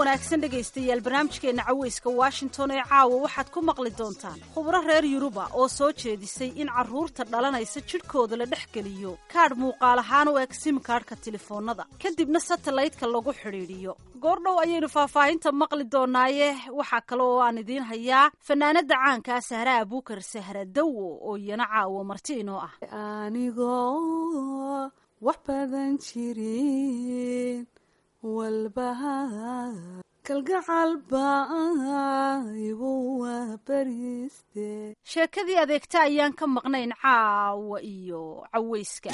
wanaagsan dhegaystayaal barnaamijkeenna caweyska washington ee caawa waxaad ku maqli doontaan khubro reer yuruba oo soo jeedisay in carruurta dhalanaysa jidhkooda la dhex geliyo kaadh muuqaal ahaan u eg simkaadhka telefoonnada kadibna satellaytka lagu xidhiidhiyo goordhow ayaynu faahfaahinta maqli doonaaye waxaa kale oo aan idiin hayaa fanaanada caankaa sahra abuukar sahra dawo oo iyana caawa marti inoo ah anigoo wax badan jirin walbaha kalgacal baa igu wabariste sheekadii adeegta ayaan ka maqnayn caawa iyo caweyska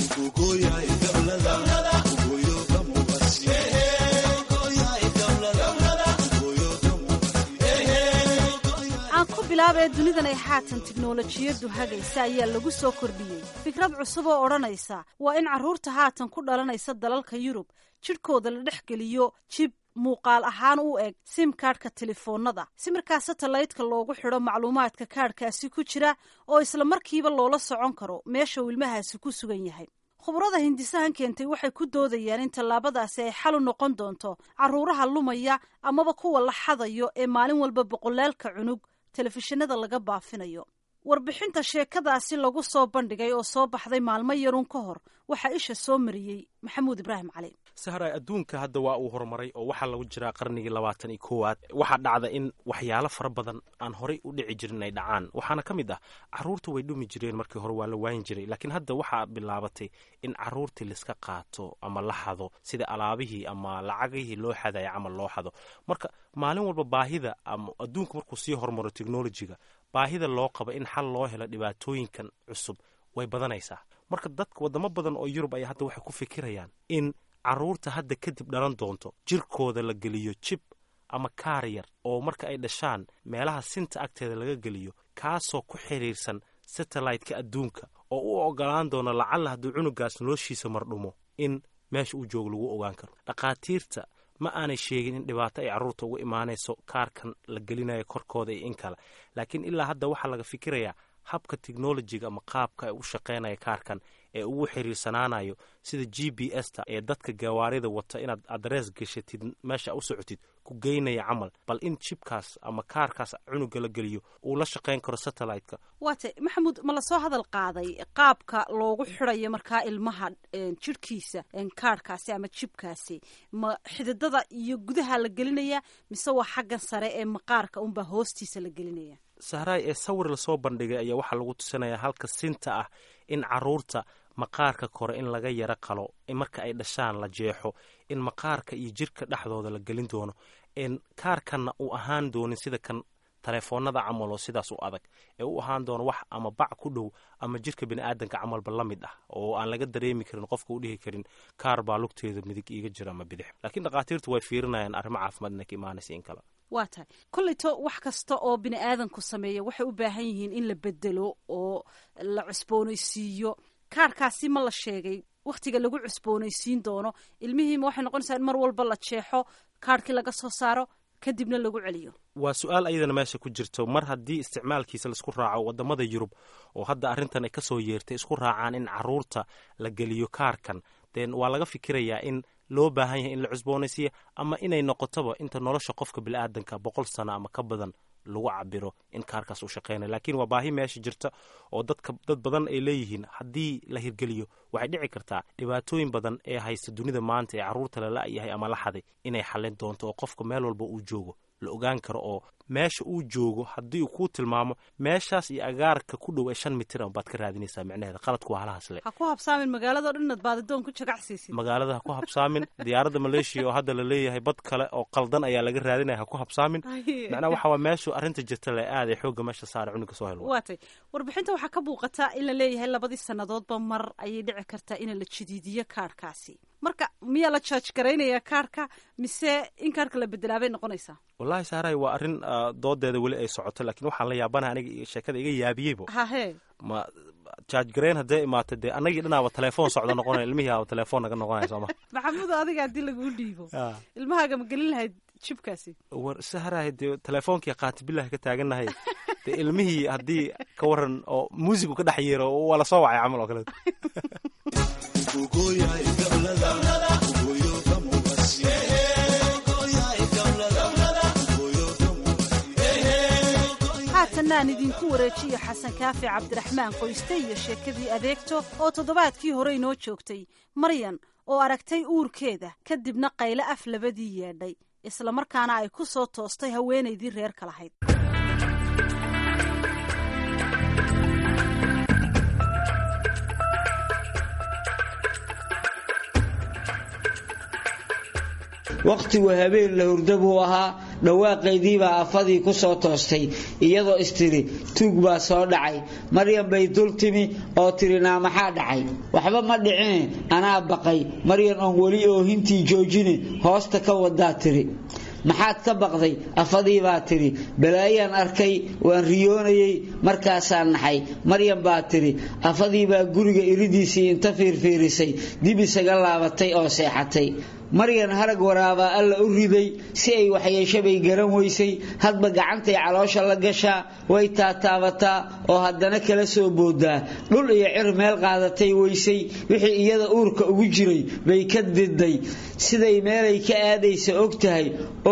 aan ku bilaabee dunidan ay haatan tiknolojiyaddu hagaysa ayaa lagu soo kordhiyey fikrad cusub oo odhanaysa waa in carruurta haatan ku dhalanaysa dalalka yurub jidhkooda la dhex geliyo jib muuqaal ahaan u eg sim kaadhka telefoonnada si markaa satellaytka loogu xidho macluumaadka kaadhkaasi ku jira oo isla markiiba loola socon karo meesha uu ilmahaasi ku sugan yahay khubrada hindisahan keentay waxay ku doodayaan in tallaabadaasi ay xal u noqon doonto carruuraha lumaya amaba kuwa la xadayo ee maalin walba boqolaalka cunug telefishinada laga baafinayo warbixinta sheekadaasi lagu soo bandhigay oo soo baxday maalmo yarun ka hor waxaa isha soo mariyey maxamuud ibraahim cali sahray adduunka hadda waa uu horumaray oo waxaa lagu jiraa qarnigii labaatan iyo koowaad waxaa dhacda in waxyaalo fara badan aan horey u dhici jirin ay dhacaan waxaana ka mid ah carruurta way dhumi jireen markii hore waa la waayin jiray laakiin hadda waxaa bilaabatay in carruurtii laiska qaato ama la xado sida alaabihii ama lacagihii loo xadaya camal loo xado marka maalin walba baahida ama adduunku markuu sii horumaro technolojiga baahida loo qabo in xal loo helo dhibaatooyinkan cusub way badanaysaa marka dadka wadamo badan oo yurub ayaa hadda waxay ku fikirayaan in carruurta hadda kadib dhalan doonto jirkooda la geliyo jib ama kaar yar oo marka ay dhashaan meelaha sinta agteeda laga geliyo kaasoo ku xidhiirsan satellite-ka adduunka oo u ogolaan doona lacalla hadduu cunugaas noloshiisa mardhumo in meesha uu joogo lagu ogaan karo dhakhaatiirta ma aanay sheegin in dhibaato ay carruurta uga imaanayso kaarkan la gelinayo korkooda iyo in kale laakiin ilaa hadda waxaa laga fikirayaa habka technolojiga ama qaabka ay u shaqaynaya kaarkan ee ugu xiriirsanaanayo sida g b s ta ee dadka gawaarida wata inaad adrees geshatid meesha u socotid ku geynaya camal bal in jibkaas ama kaarkaas cunuga la geliyo uu la shaqayn karo satellite-ka waate maxamuud ma lasoo hadal qaaday qaabka loogu xidhayo markaa ilmaha jidhkiisa kaarhkaasi ama jibkaasi ma xididada iyo gudaha la gelinaya mise waa xaggan sare ee maqaarka unbaa hoostiisa la gelinaya sahraay ee sawir lasoo bandhigay ayaa waxaa lagu tusinaya halka sinta ah in carruurta maqaarka kore in laga yaro qalo marka ay dhashaan la jeexo in maqaarka iyo jirka dhexdooda la gelin doono kaarkanna uu ahaan doonin sida kan taleefoonada camal oo sidaas u adag ee u ahaan doono wax ama bac ku dhow ama jirka biniaadanka camalba la mid ah oo aan laga dareemi karin qofka u dhihi karin kaar baa lugteeda midig iiga jira ama bidix laakiin dhakhaatiirtu way fiirinayaan arrimo caafimaad inay ka imaanaysa in kale waa tahay kolleyto wax kasta oo bini aadanku sameeya waxay u baahan yihiin in la bedelo oo la cusboonaysiiyo kaarhkaasi ma la sheegay wakhtiga lagu cusboonaysiin doono ilmihiima waxay noqonaysaa in mar walba la jeexo kaarhkii laga soo saaro kadibna lagu celiyo waa su-aal ayadana meesha ku jirto mar haddii isticmaalkiisa laisku raaco wadamada yurub oo hadda arrintan ay ka soo yeertay isku raacaan in carruurta la geliyo kaarkan den waa laga fikirayaa in loo baahan yahay in la cusboonaysiiya ama inay noqotoba inta nolosha qofka biniaadanka boqol sano ama ka badan lagu cabiro in kaarkaas uu shaqeynaya laakiin waa baahi meesha jirta oo dadka dad badan ay leeyihiin haddii la hirgeliyo waxay dhici kartaa dhibaatooyin badan ee haysta dunida maanta ee carruurta la la-yahay ama la xaday inay xallin doonto oo qofka meel walba uu joogo la ogaan karo oo meesha uu joogo haddii uu kuu tilmaamo meeshaas iyo agaarka ku dhow ee shan mitir baad ka raadinaysaa micnaheeda qaladku waa halahaas le ha ku habsaamin magaalado dhan inaad baadidoon ku jagacsiisid magaalada ha ku habsaamin diyaaradda maleeshiya oo hadda la leeyahay bad kale oo qaldan ayaa laga raadinaya ha ku habsaamin macnaha waxa waa meeshu arrinta jirta le aaday xoogga meesha saara cunuga soo helo waatay warbixinta waxaa ka muuqataa in la leeyahay labadii sannadoodba mar ayay dhici kartaa in la jadiidiyo kaarhkaasi marka miyaa la jaaj garaynaya kaarhka mise in kaarhka la bedelaabay noqonaysaa wallahi saaray waa arrin doodeeda weli ay socoto laakiin waxaan la yaabana aniga sheekada iga yaabiyeybo hahe ma jaaj garayn haddee imaata dee annagii dhanaaba telefoon socda noqonaya ilmihii aaba telefoon naga noqonaya sooma maxamudo adiga haddii laguu dhiibo ilmahaaga ma gelin lahayd jibkaasi war saharahay dee telefoonkii qaati bilahi ka taagannahay dee ilmihii haddii ka waran oo muusigu ka dhex yeero waa la soo wacay camal oo kaleeto haatanna aan idinku wareejiyo xasan kaafi cabdiraxmaan qoyste iyo sheekadii adeegto oo toddobaadkii hore inoo joogtay maryan oo aragtay uurkeeda kadibna qayle af labadii yeedhay islamarkaana ay ku soo toostay haweenaydii reerka lahayd wakhtigu habeen la hurda buu ahaa dhawaaqaydiibaa afadii ku soo toostay iyadoo istiri tuug baa soo dhacay maryan bay dul timi oo tiri naa maxaa dhacay waxba ma dhicine anaa baqay maryan oon weli oohintii joojine hoosta ka wadaa tiri maxaad ka baqday afadii baa tidhi balaayaan arkay waan riyoonayey markaasaan naxay maryan baa tidhi afadii baa guriga iridiisii inta fiirfiirisay dib isaga laabatay oo seexatay maryan harag waraabaa alla u riday si ay waxyeeshabay garan weysay hadba gacantay caloosha la gashaa way taataabataa oo haddana kala soo boodaa dhul iyo cir meel qaadatay weysay wixii iyada uurka ugu jiray bay ka diday siday meelay ka aadaysa og tahay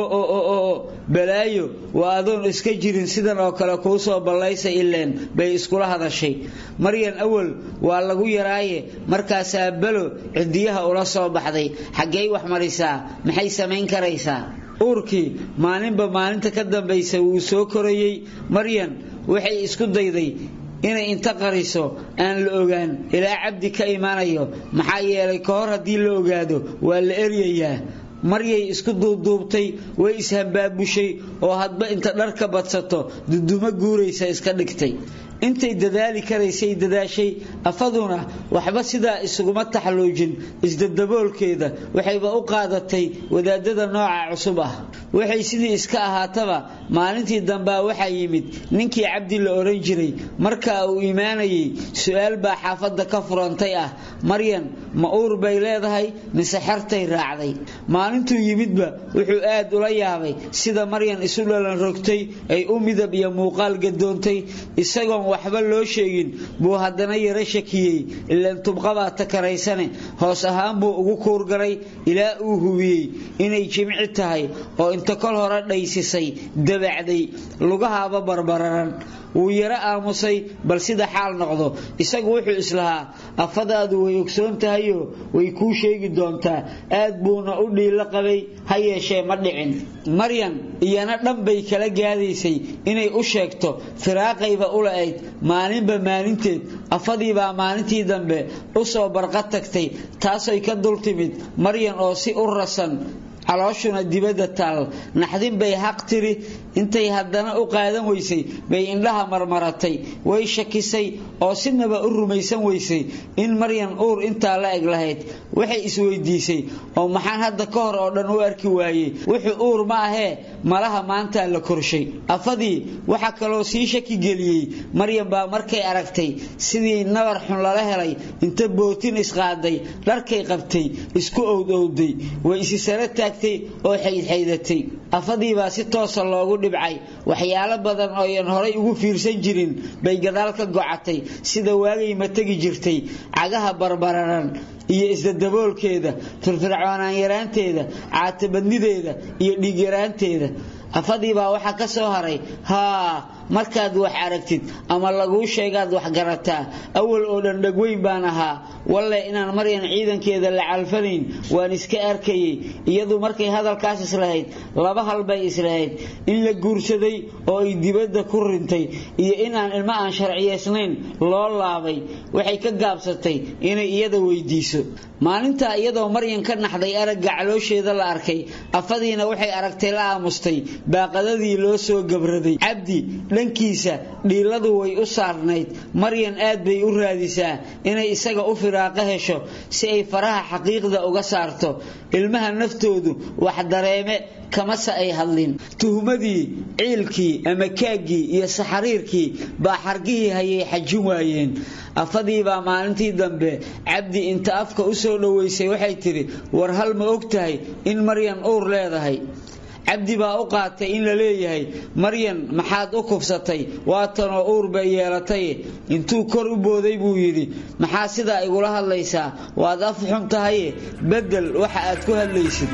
oo balaayo waa adoon iska jirin sidan oo kale kuu soo ballaysa ileen bay iskula hadashay maryan awal waa lagu yaraaye markaasaa balo cidiyaha ula soo baxday xaggey wax marisaa maxay samayn karaysaa uurkii maalinba maalinta ka dambaysa wuu soo korayey maryan waxay isku dayday inay inta qariso aan la ogaan ilaa cabdi ka imaanayo maxaa yeelay ka hor haddii la ogaado waa la eryayaa maryay isku duubduubtay way ishambaabushay oo hadba inta dharka badsato dudumo guuraysa iska dhigtay intay dadaali karaysay dadaashay afaduna waxba sidaa isuguma taxluujin isdadaboolkeeda waxayba u qaadatay wadaadada nooca cusub ah waxay sidii iska ahaataba maalintii dambaa waxaa yimid ninkii cabdi la oran jiray markaa uu imaanayay su-aal baa xaafadda ka furantay ah maryan ma uur bay leedahay mise xertay raacday maalintuu yimidba wuxuu aad ula yaabay sida maryan isu dhalan rogtay ay u midab iyo muuqaal gadoontay isagoon waxba loo sheegin buu haddana yaro shakiyey ilaan tubqabaa takaraysane hoos ahaan buu ugu kuurgaray ilaa uu hubiyey inay jimci tahay oo inta kol hore dhaysisay dabacday lugahaaba barbararan wuu yaro aamusay bal sida xaal noqdo isagu wuxuu islahaa afadaadu way ogsoon tahayoo way kuu sheegi doontaa aad buuna u dhiilo qabay ha yeeshee ma dhicin maryan iyana dhan bay kala gaadaysay inay u sheegto firaaqayba u la-ayd maalinba maalinteed afadiibaa maalintii dambe u soo barqa tagtay taasoy ka dul timid maryan oo si u rasan calooshuna dibadda taal naxdin bay haq tiri intay haddana u qaadan weysay bay indhaha marmaratay way shakisay oo sinaba u rumaysan weysay in maryan uur intaa la eg lahayd waxay isweydiisay oo maxaan hadda ka hor oo dhan u arki waayey wuxuu uur ma ahee malaha maantaa la korshay afadii waxaa kaloo sii shaki geliyey maryan baa markay aragtay sidii nabar xun lala helay inta bootin isqaaday dharkay qabtay isku owdowday way isi sare taagtay oo xaydxaydatay afadiibaa si toosa loogu dhibcay waxyaalo badan ooyan horay ugu fiirsan jirin bay gadaal ka gocatay sida waagay ma tegi jirtay cagaha barbararan iyo isdadaboolkeeda firfircoonaan yaraanteeda caatabadnideeda iyo dhiigyaraanteeda afadiibaa waxaa ka soo haray haa markaad wax aragtid ama laguu sheegaad wax garataa awal oo dhan dhagweyn baan ahaa walle inaan maryan ciidankeeda la calfanayn waan iska arkayay iyadu markay hadalkaas islahayd laba hal bay islahayd in la guursaday oo ay dibadda ku rintay iyo inaan ilmo aan sharciyaysnayn loo laabay waxay ka gaabsatay inay iyada weydiiso maalintaa iyadoo maryan ka naxday aragga caloosheeda la arkay afadiina waxay aragtay la aamustay baaqadadii loo soo gabraday cabdi dhankiisa dhiiladu way u saarnayd maryan aad bay u raadisaa inay isaga u firaaqo hesho si ay faraha xaqiiqda uga saarto ilmaha naftoodu wax dareeme kamase ay hadlin tuhmadii ciilkii ama kaaggii iyo saxariirkii baa xargihii hayay xajin waayeen afadiibaa maalintii dambe cabdi inta afka u soo dhoweysay waxay tidhi war hal ma og tahay in maryan uur leedahay cabdi baa u qaatay in la leeyahay maryan maxaad u kufsatay waatanoo uur bay yeelatay intuu kor u booday buu yidhi maxaa sidaa igula hadlaysaa waad af xun tahaye beddel waxa aad ku hadlaysid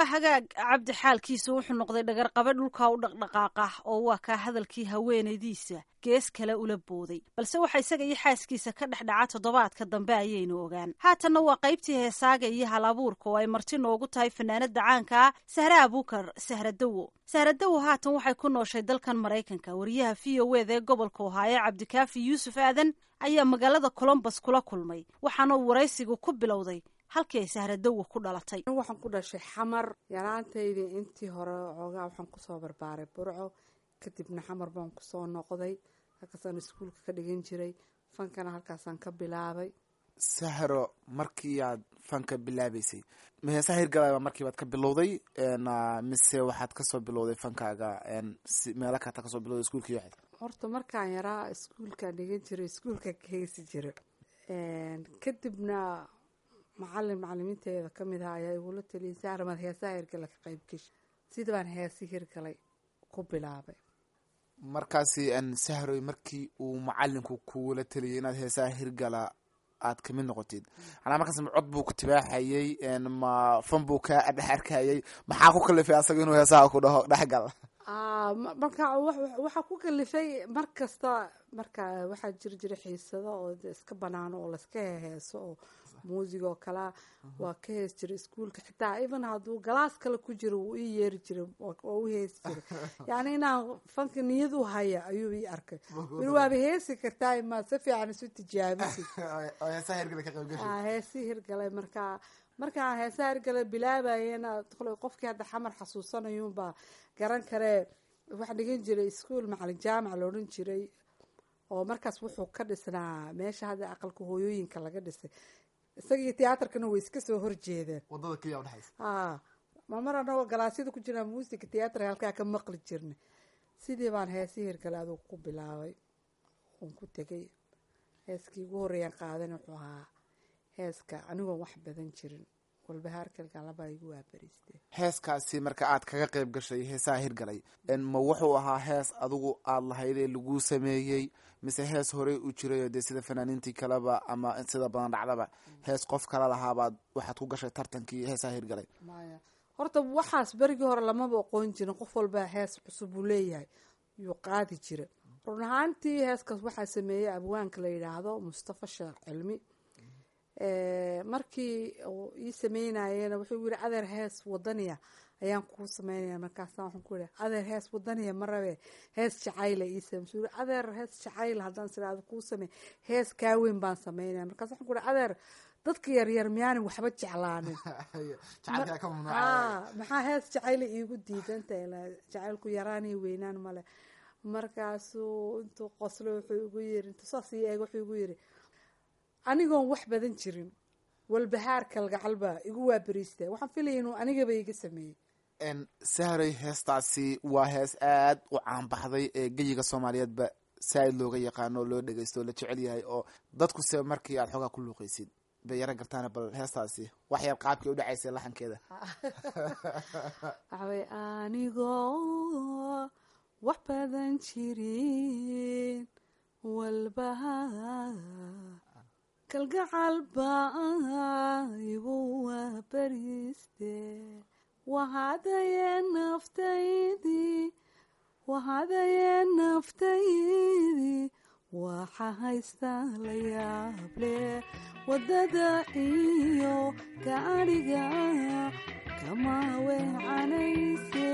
waa hagaag cabdi xaalkiisa wuxuu noqday dhagarqabe dhulka u dhaqdhaqaaqa oo waa kaa hadalkii haweenaydiisa gees kale ula booday balse waxa isaga iyo xaaskiisa ka dhex dhaca toddobaadka dambe ayaynu ogaan haatanna waa qaybtii heesaaga iyo hal abuurka oo ay marti noogu tahay fanaanada caanka ah sahre abuukar sahradowo sahradowo haatan waxay ku nooshay dalkan maraykanka wariyaha v o eda ee gobolka ohaaye cabdikaafi yuusuf aadan ayaa magaalada colombos kula kulmay waxaana uu waraysigu ku bilowday halkii ay sahradowo ku dhalatay waxaan ku dhashay xamar yaraantaydii intii hore xoogaa waxaan kusoo barbaaray burco kadibna xamar baan kusoo noqday halkaasaan iskuulka ka dhigan jiray fankana halkaasaan ka bilaabay sahro markii aad fanka bilaabeysay heesaha hirgalaba markiibaad ka bilowday mise waxaad kasoo bilowday fankaaga meelo kata kasoo bilowday iskuulkii waxayd horta markaan yaraa iskuulkaan dhigan jiray iskuulka ka heesi jira kadibna macalin macalimiinteeda kamid aha ayaa igula taliyay saaramaad heesaha hirgala ka qayb geshi sida baan heesi hirgalay ku bilaabay markaasi sahroy markii uu macalinku kugula taliyay inaad heesaha hirgala aad kamid noqotid anaa markaas ma cod buu ku tibaaxayey ma fan buu ka dhex arkayay maxaa ku kalifay asaga inuu heesaha ku dhaho dhexgal marka waxaa ku kalifay mar kasta marka waxaa jiri jira xiisado oo iska banaano oo laska heheeso oo muusig oo kalea waa ka hees jiray iskuolka xitaa even hadduu galaas kale ku jiro wuu ii yeeri jiray oo u heesi jiray yacni inaan fanka niyad u haya ayuu ii arkay weli waaba heesi kartaa ma si fiican isu tijaabisi heesi hirgalay marka markaan heesaha hirgalay bilaabayena qofkii hadda xamar xasuusanayuunbaa garan karee waxaa dhigan jiray iskuol macalin jaamac la odhan jiray oo markaas wuxuu ka dhisnaa meesha hadda aqalka hooyooyinka laga dhisay isagii tiyaatarkana way iska soo horjeedeen wadada keliya udhexaysa a mamar anagoo galaasyada ku jirnaa muusiga tiyaatarka halkaa ka maqli jirnay sidii baan heesii hirgale adugu ku bilaabay uun ku tegay heeskii ugu horreeyaan qaadan wuxuu ahaa heeska anigoon wax badan jirin walbahaarkalgalabaa igu waabariiste heeskaasi marka aad kaga qayb gashay heesaha hirgalay ma wuxuu ahaa hees adigu aada lahaydee laguu sameeyey mise hees horey u jirayo dee sida fanaaniintii kaleba ama sida badan dhacdaba hees qof kala lahaabaad waxaad ku gashay tartankii heesaha hirgalay maya horta waxaas berigii hore lamaba oqoon jirin qof walba hees cusub uu leeyahay yuu qaadi jira run ahaantii heeskaas waxaa sameeyey abwaanka la yidhaahdo mustafa sheekh cilmi markii uu ii sameynayena wuxuu yiri adeer hees wadaniya ayaan kuu sameynaya markaasa waxaan ku yihi adeer hees wadaniya ma rabe hees jacayla ii same su adeer hees jacayla haddaan siraado kuu samey hees kaaweyn baan sameynaya markaas waxaan ku yihi adeer dadka yaryar miyaanin waxba jeclaanin maxaa hees jacayla iigu diidanta jacaylku yaraaniyo weynaan male markaasuu intuu qoslo wuxuu igu yiri intuu saas ii eeg wuxuu igu yiri anigoon wax badan jirin walbahaar kalgacalba igu waabariista waxaan filaya inuu anigaba iga sameeyey sahray heestaasi waa hees aad u caanbaxday ee geyiga soomaaliyeedba saaid looga yaqaano o loo dhegeysto o la jecel yahay oo dadku se markii aad xoogaa ku luuqeysid bay yaro gartaan bal heestaasi waxyaab qaabkii u dhacaysa laxankeeda waxaway anigoo wax badan jirin walbahaar kalgacal baa igu waabariiste wahadaye naftaydii wahadaye naftaydii waxa haystaa la yaable waddada iyo gaadhiga kama weecanayse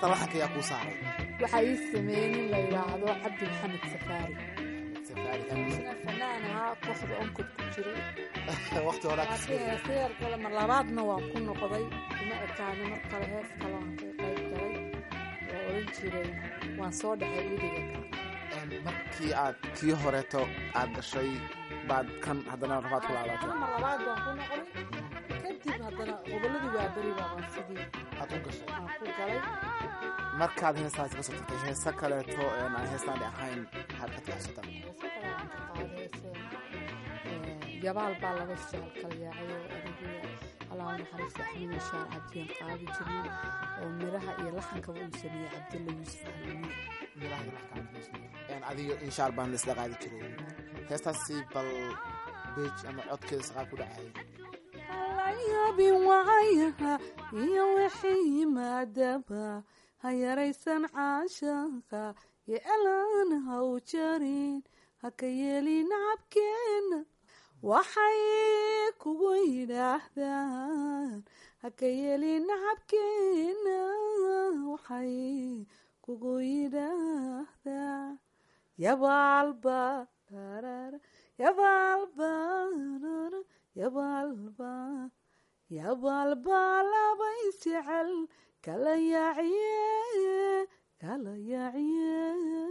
heesta laxanka ayaa kuu saaray waxaa ii sameeyey nin la yidhaahdo cabdi maxamed safaari Safaari. isna fanaan ahaa kooxda onkod ku jiray waqti horaa ka laakiin heeseer kale mar labaadna waan ku noqday kuma ekaani mar kale hees kale waan ka qayb galay oo odhan jiray waan soo dhexay idiga markii aad kii horeeto aad gashay baad kan haddana rabaad ku laabatay mar labaad baan ku noqday kadib haddana gobolladii waa beri baabaan sidii aad u gashay aan ku galay markaad heestaasi ka soo tagtay heese kaleeto een aan heestaani ahayn maxaad ka taxsutaa heese kale aan ka qaadeyseen yabaal baa laga soo kalyaacay oo adigu allah naxariista axmed shaar cabdiyan qaadi jirnay oo miraha iyo laxankaba uu sameeyey cabdilla yuusuf alamiin miraha iyo laxanka een adiga inshaar baan la isla qaadi jiray heestaasi bal beej ama codkeeda saqaa ku dhacay alayaabin wacayaha iyo wixii yimaadaba ha yaraysan caashaqa iyo elaan ha u jarin ha ka yeelin nacabkeena waxay kugu yidhaahdaan ha ka yeelin nacabkeena waxay kugu yidhaahdaan yabaalba darara yabaalba darara yabaalba yabaalba laba isjecel kala yaaciye kala yaaciye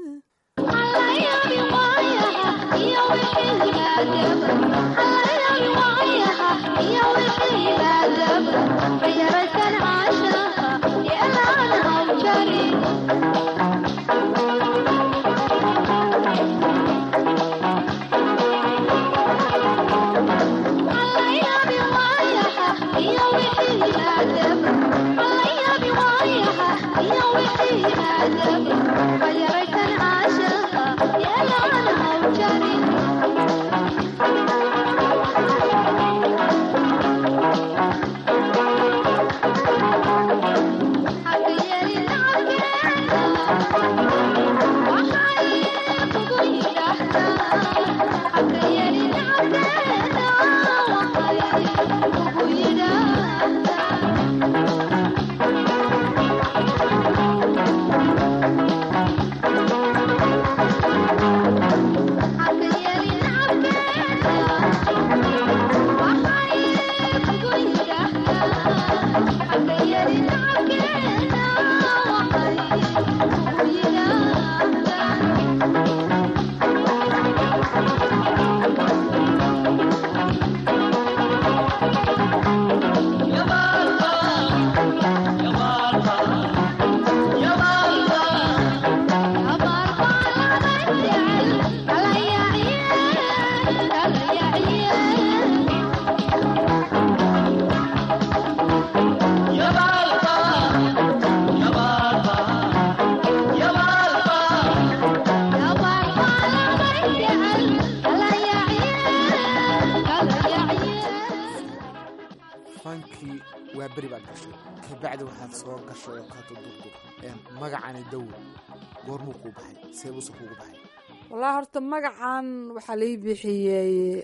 fankii waa beri baad gashay kabacdi waxaad soo gashay oo kaleto durdur een magacani dawo goormuu kuu baxay seebuuse kuugu baxay wallaahi horta magacan waxaa lai bixiyey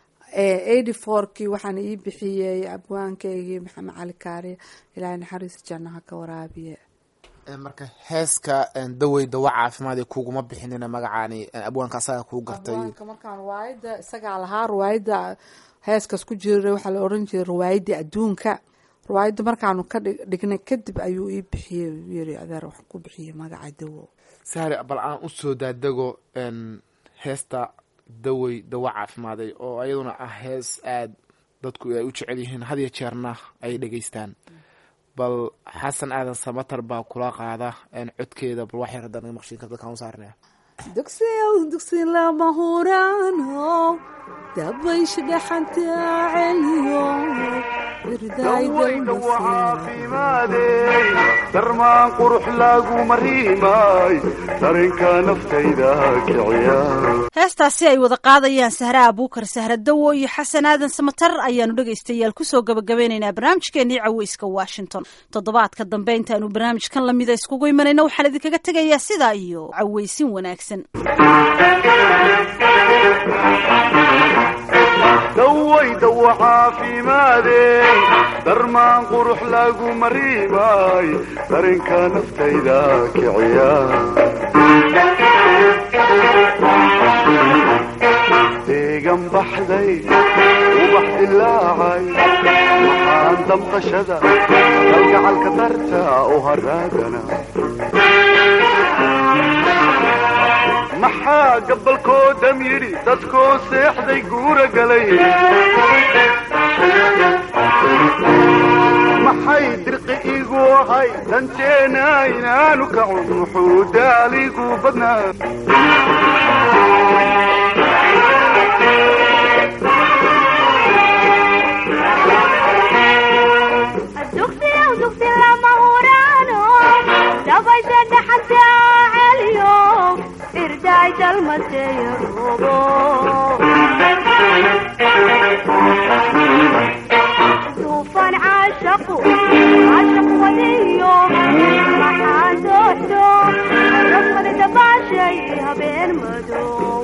eighty fourkii waxaana ii bixiyey abwaankaygii maxamed cali kaariye ilaahay naxariis jannaha ka waraabiye Een, marka heeska een, dawey dawa caafimaad ee kuguma bixinina magacaani een, abwaanka asaga kuu gartay abwaanka markaan riwaayadda isagaa lahaa riwaayadda heeskaas ku jira waxaa la oran jiray riwaayadda adduunka riwaayadda markaanu ka dhig- dhignay kadib ayuu ii bixiyey uu yiri adeer wax ku bixiyey magaca dawo saari bal aan u soo daadego een, heesta dawey dawa caafimaaday oo ayaduna ah hees aad dadku ay u jecel yihiin had iyo jeerna ay dhegeystaan bal xasan aadan samatar baa kula qaada een, codkeeda bal wax yar haddaan maqshiinka dadkaan u saarnaya dugsiyow dugsi lama huraano dabaysha dhaxanta celiyo dawayda waa caafimaadey darmaan qurux lagu mariimay darinka naftayda kiciya heestaasi ay wada qaadayaan sahra abuukar sahra dawo iyo xasan aadan samatar ayaanu dhegaystayaal kusoo gabagabeynaynaa barnaamijkeenii caweyska washington toddobaadka dambe intaanu barnaamijkan lamida iskugu imanayno waxaan idinkaga tegayaa sidaa iyo caweysin wanaagsan dawayda waa caafimaadey darmaan qurux lagu mariimay darinka naftayda kiciya deegan baxday ubax dilaacay maxaan damqashada kalgacalka darta u haraagana maxaa gabalkoodam yidhi dadkoo seexday guura galay maxay dirqi igu ahay danteena inaanu kacun muxuu daaligu badnaa duufan caashaqu caashaq wadiyo maxaan dooxdo rafmani dabaashay habeen madow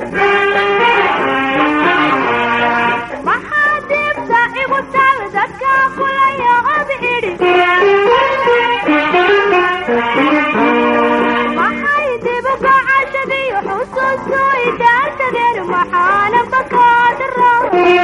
maxaa dibta igu tal dadka kulaya ob idhi maxay dibu gacashadiyo xusuustu idaartageen maxaana bakaadara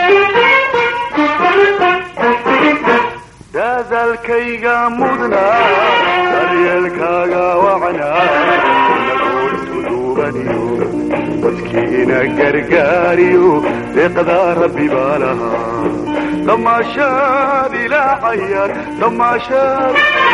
dadaalkayga mudnaa daryeelkaaga wacnaa inagoo isku duubaniyo dadkiina gargaariyo deeqdaa rabbi baa lahaa damaashaad ilaa cayaar damaashaad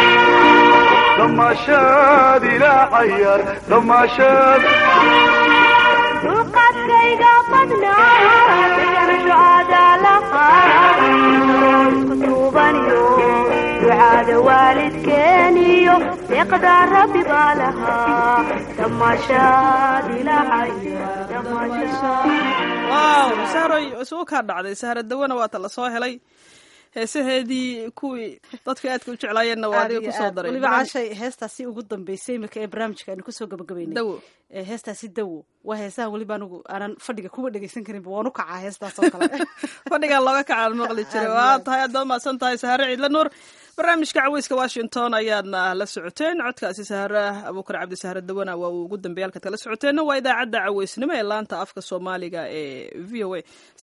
damaashaad ilaa cayaar damaashaad dulqaadkayga badnaa deganasho aadaa lahaa isku duubaniyo ducaada waalidkeeniyo deeqdaa rabbi baa lahaa damaashaad ilaa waaw sahroy isugu kaa dhacday sahra dawana waata la soo helay heesaheedii kuwii dadka aadka u jeclaayeenna waa adiga kusoo daray weliba caashay heestaasi ugu dambeysay iminka ee barnaamijka aynu kusoo gabagabeynay dawo ee heestaasi dawo waa heesaha weliba anigu aanan fadhiga kuba dhegeysan karinba waan u kacaa heestaas oo kale fadhigaa looga kacaan maqli jiray waa tahay aad baa mahadsan tahay sahare ciidla nuur barnaamijka caweyska washington ayaadna la socoteen codkaasi sahare abuukar cabdi sahare dawana waa uu ugu dambeeyay halkaad kala socoteenna waa idaacadda caweysnimo ee laanta afka soomaaliga ee v o a